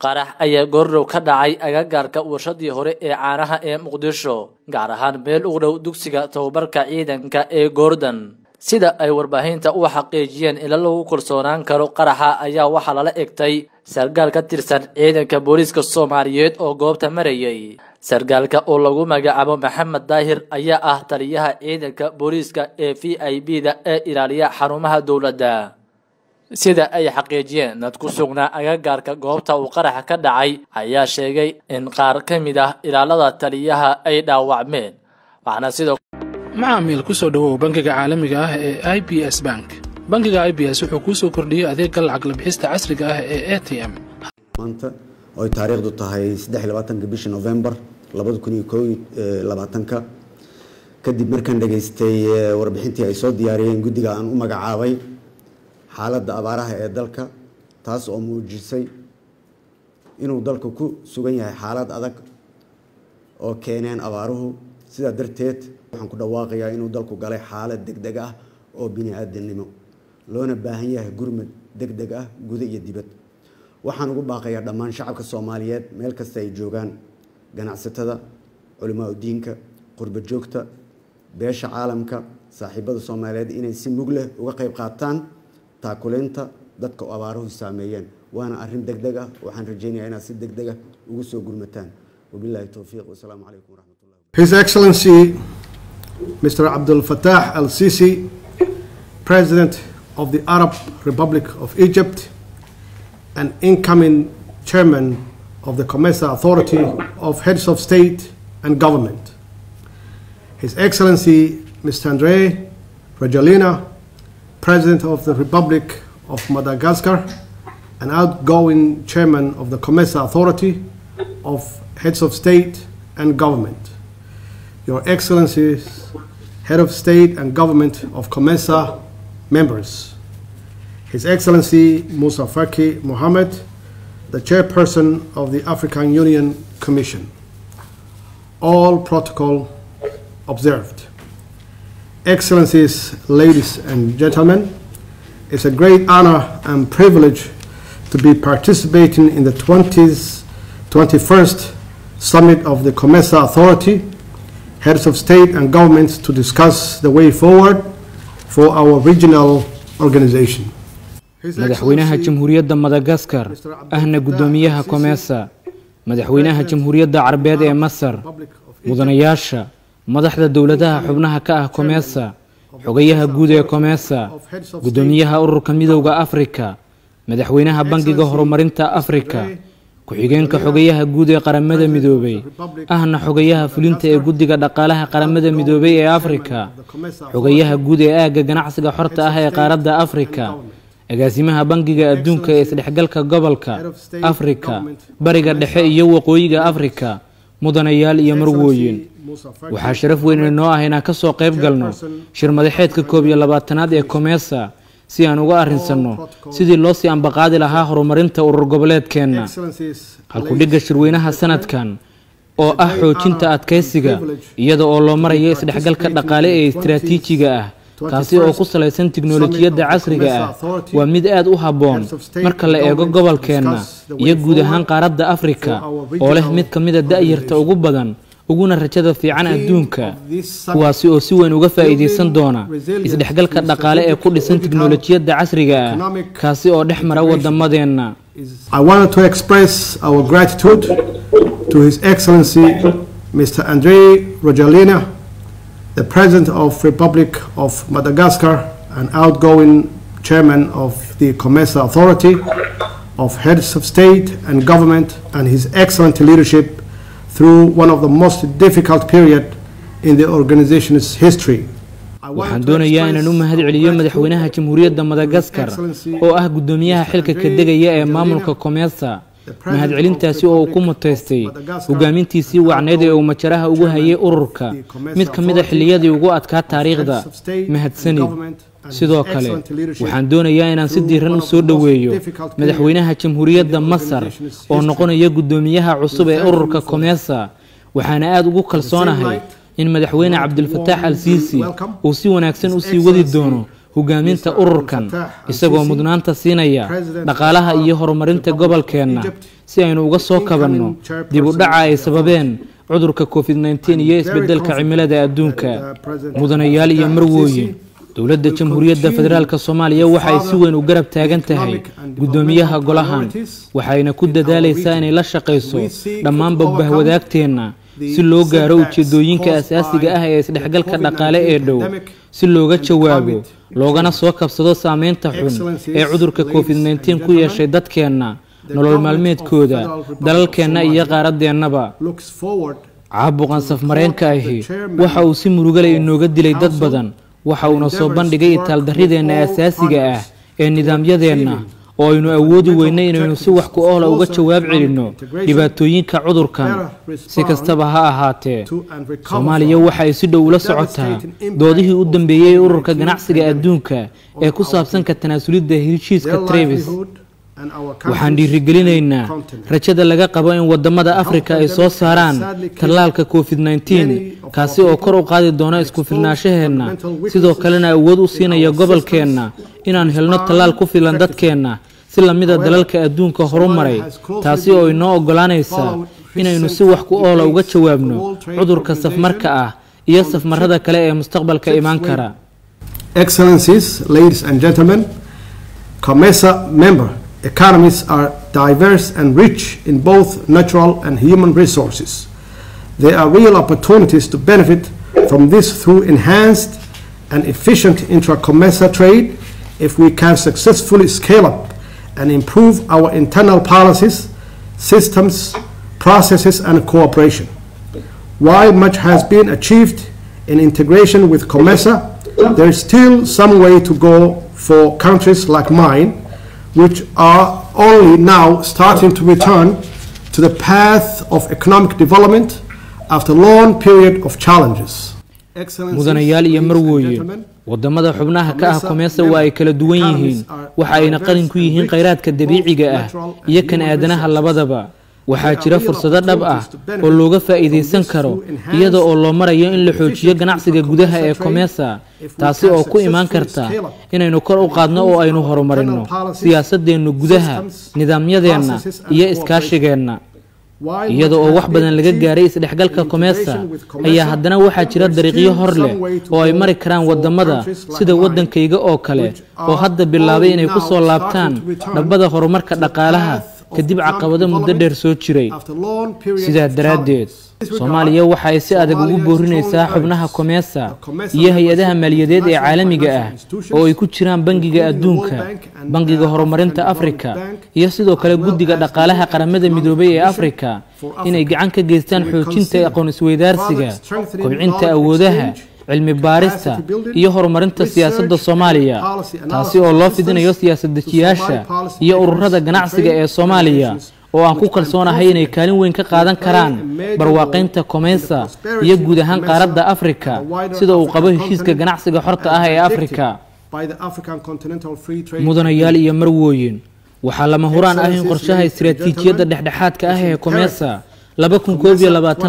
qarax ayaa goordhow ka dhacay agagaarka warshadii hore ee caanaha ee muqdisho gaar ahaan meel ugu dhow dugsiga tababarka ciidanka ee goordon sida ay warbaahinta u xaqiijiyeen ila lagu kalsoonaan karo qaraxa ayaa waxaa lala egtay sargaal ka tirsan ciidanka booliiska soomaaliyeed oo goobta marayay sargaalka oo lagu magacaabo maxamed daahir ayaa ah taliyaha ciidanka booliiska ee v i b da ee ilaaliya xarumaha dowladda sida ay xaqiijiyeen dad ku sugnaa agagaarka goobta uu qaraxa ka dhacay ayaa sheegay in qaar ka mid ah ilaalada taliyaha ay dhaawacmeen waxaana sidoo macaamiil ku soo dhowow bangiga caalamiga ah ee i b s bank bangiga i b s wuxuu kuu soo kordhiyey adeegga lacag labixista casriga ah ee a t m maanta oo ay taariikhdu tahay adeylabaatanka bishii novembar labada kun iyo koo labaatanka kadib markaan dhageystay warbixintii ay soo diyaariyeen guddiga aan u magacaabay xaaladda abaaraha ee dalka taas oo muujisay inuu dalku ku sugan yahay xaalad adag oo keeneen abaaruhu sidaa darteed waxaan ku dhawaaqayaa inuu dalku galay xaalad degdeg ah oo bini-aadamnimo loona baahan yahay gurmad degdeg ah guda iyo dibad waxaan ugu baaqayaa dhammaan shacabka soomaaliyeed meel kasta ay joogaan ganacsatada culimaa udiinka qurba joogta beesha caalamka saaxiibada soomaaliyeed inay si mug leh uga qayb qaataan taakuleynta dadka abaaruhu saameeyeen waana arrin degdeg ah waxaan rajeynayaa inaad si degdeg ah ugu soo gurmataan wabillahi towfiiq wasalaamu calaykum waraxmatullahi His Excellency Mr. Abdul Fattah al Sisi, President of the Arab Republic of Egypt and incoming Chairman of the COMESA Authority of Heads of State and Government. His Excellency Mr. Andre Rajalina, President of the Republic of Madagascar and outgoing Chairman of the COMESA Authority of Heads of State and Government. Your Excellencies, Head of State and Government of COMESA members, His Excellency Musa Faki Mohammed, the Chairperson of the African Union Commission. All protocol observed. Excellencies, ladies and gentlemen, it's a great honor and privilege to be participating in the 20th, 21st Summit of the COMESA Authority heads of state and governments to discuss the way forward for our regional organization. madaxweynaha jamhuuriyadda madagaskar ahna guddoomiyaha komesa madaxweynaha jamhuuriyadda carabeed ee masar mudanayaasha madaxda dowladaha xubnaha ka ah komesa xogayaha guud ee komesa guddoomiyaha ururka midowda afrika madaxweynaha bangiga horumarinta afrika ku-xigeenka xogayaha guud ee qaramada midoobay ahna xogayaha fulinta ee guddiga dhaqaalaha qaramada midoobay ee afrika xogayaha guud ee aagga ganacsiga xorta ah ee qaaradda afrika agaasimaha bangiga adduunka ee isdhexgalka gobolka afrika bariga dhexe iyo waqooyiga afrika mudanayaal iyo marwooyin waxaa sharaf weyn inoo ah inaan ka soo qayb galno shir madaxeedka koob iyo labaatanaad ee komesa si aan uga arrinsanno sidii loo sii ambaqaadi lahaa horumarinta urur goboleedkeenna halkudhigga shirweynaha sanadkan oo ah xoojinta adkaysiga iyada oo loo marayo isdhexgalka dhaqaale ee istiraatiijiga ah kaasi oo ku salaysan tiknolojiyadda casriga ah waa mid aad u habboon marka la eego gobolkeenna iyo guud ahaan qaaradda afrika oo leh mid ka mida da'yarta ugu badan uguna rajada fiican adduunka kuwaasi oo si weyn uga faa'iidaysan doona isdhexgalka dhaqaale ee ku dhisan tiknolojiyadda casriga ah kaasi oo dhex mara waddamadeenna I wanted to express our gratitude to His Excellency Mr. Andre Rojalina, the President of Republic of Madagascar and outgoing Chairman of the COMESA Authority of Heads of State and Government and his excellent leadership through one of the most difficult period in the organization's history. waxaan doonayaa inaan u mahad celiyo madaxweynaha jamhuuriyadda madagaskar oo ah guddoomiyaha xilka ka degaya ee maamulka komesa mahadcelintaasi oo uu ku mutaystay hogaamintiisii wacneyd ee uu majaraha ugu hayay ururka mid ka mid a xilliyadii ugu adkaa taariikhda mahadsanid sidoo kale waxaan doonayaa inaan si diiran u soo dhoweeyo madaxweynaha jamhuuriyadda masar oo noqonaya guddoomiyaha cusub ee ururka komesa waxaana aad ugu kalsoonahay in madaxweyne cabdilfataax al siisi uu si wanaagsan u sii wadi doono hogaaminta ururkan isagoo mudnaanta siinaya dhaqaalaha iyo horumarinta gobolkeenna si aynu uga soo kabanno dib u dhaca ay sababeen cudurka covid nteen iyo isbeddelka cimilada adduunka mudanayaal iyo marwooyin dowladda jamhuuriyadda federaalk soomaaliya waxay si weyn u garab taagan tahay guddoomiyaha golahan waxayna ku dadaalaysaa inay la shaqayso dhammaan bogbahwadaagteenna si loo gaaro ujeedooyinka asaasiga ah ee isdhexgalka dhaqaale ee dhow si looga jawaabo loogana soo kabsado saameynta xun ee cudurka covid nteen ku yeeshay dadkeenna nolol maalmeedkooda dalalkeenna iyo qaaradeennaba caabuqan safmareenka ahi waxa uu si murugale inooga dilay dad badan waxa uuna soo bandhigay itaaldarrideenna asaasiga ah ee nidaamyadeenna oo aynu awoodi weynay inaynu si wax ku oola uga jawaab celinno dhibaatooyinka cudurkan si kastaba ha ahaatee soomaaliya waxa ay si dhow ula socotaa doodihii u dambeeyey ururka ganacsiga adduunka ee ku saabsan ka tanaasulidda heshiiska trevis waxaan dhiirigelinaynaa rajada laga qabo in wadamada afrika ay soo saaraan tallaalka covid nteen kaasi oo kor u qaadi doona isku filnaashaheenna sidoo kalena awood u siinaya gobolkeenna inaan helno tallaal ku filan dadkeenna si lamida dalalka adduunka horumaray taasi oo inoo oggolaanaysa inaynu si wax ku oola uga jawaabno cudurka safmarka ah iyo safmarada kale ee mustaqbalka imaan kara economies are diverse and rich in both natural and human resources. There are real opportunities to benefit from this through enhanced and efficient intra-COMESA trade if we can successfully scale up and improve our internal policies, systems, processes and cooperation. While much has been achieved in integration with COMESA, there is still some way to go for countries like mine which are only now starting to return to the path of economic development after a long period of challenges. mudanayaal iyo marwooye wadamada xubnaha ka ah komeesa waa ay kala duwan yihiin waxa ayna qalin ku yihiin khayraadka dabiiciga ah iyo kan aadanaha labadaba waxaa jira fursado dhab ah oo looga faa'iidaysan karo iyada oo loo marayo in la xoojiyo ganacsiga gudaha ee komesa taasi oo ku imaan karta inaynu kor u qaadno oo aynu horumarino siyaasadeennu gudaha nidaamyadeenna iyo iskaashigeenna iyada oo wax badan laga gaaray isdhexgalka komesa ayaa haddana waxaa jira dariiqyo hor leh oo ay mari karaan wadamada sida waddankayga oo kale oo hadda bilaabay inay ku soo laabtaan dhabbada horumarka dhaqaalaha kadib caqabado muddo dheer soo jiray sidaa daraaddeed soomaaliya waxa ay si adag ugu boorinaysaa xubnaha komesa iyo hay-adaha maaliyadeed ee caalamiga ah oo ay ku jiraan bangiga adduunka bangiga horumarinta afrika iyo sidoo kale guddiga dhaqaalaha qaramada midoobay ee afrika inay gacan ka geystaan xoojinta aqoon isweydaarsiga kobcinta awoodaha cilmi baarista iyo horumarinta siyaasadda soomaaliya taasi oo loo fidinayo siyaasad-dejiyaasha iyo ururada ganacsiga ee soomaaliya oo aan ku kalsoonahay inay kaalin weyn ka qaadan karaan barwaaqaynta komesa iyo guud ahaan qaaradda afrika sida uu qabo heshiiska ganacsiga xorta ah ee afrika mudanayaal iyo marwooyin waxaa lama huraan ah in qorshaha istiraatiijiyadda dhexdhexaadka ah ee komesa